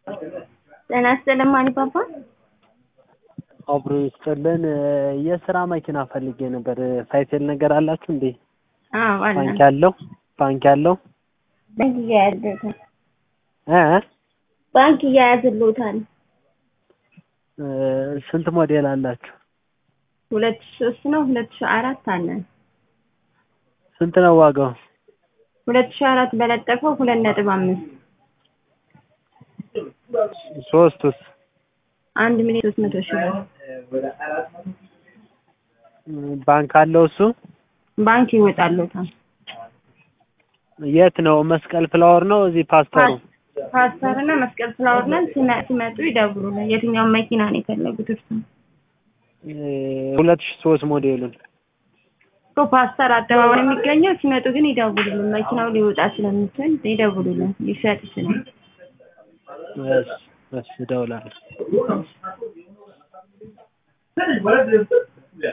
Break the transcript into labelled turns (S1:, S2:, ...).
S1: ጤና ይስጥልኝ ማኒፓፓ።
S2: አብሮ ይስጥልን። የስራ መኪና ፈልጌ ነበር። ሳይክል ነገር አላችሁ እንዴ?
S1: አዎ አለ።
S2: ባንክ ያለው ባንክ ያለው
S1: ባንክ እያያዝልዎታል።
S2: እ
S1: ባንክ እያያዝልዎታል።
S2: እ ስንት ሞዴል አላችሁ?
S1: ሁለት ሺህ ሶስት ነው ሁለት ሺህ አራት አለን።
S2: ስንት ነው ዋጋው?
S1: ሁለት ሺህ አራት በለጠፈው ሁለት ነጥብ አምስት
S2: ሶስቱስ?
S1: አንድ ሚሊዮን ሶስት መቶ ሺህ ብር
S2: ባንክ አለው እሱ?
S1: ባንክ ይወጣልዎታል።
S2: የት ነው? መስቀል ፍላወር ነው እዚህ ፓስተሩ?
S1: ፓስተር እና መስቀል ፍላወር ላይ ሲመ- ሲመጡ ይደውሉልን። የትኛውን መኪና ነው የፈለጉት እርሱ?
S2: ሁለት ሺህ ሶስት ሞዴሉን
S1: እኮ ፓስተር አደባባይ የሚገኘው ሲመጡ ግን ይደውሉልን። መኪናው ሊወጣ ስለሚችል ይደውሉልን። ሊሸጥ ይችላል።
S2: እሺ እሺ እደውላለሁ።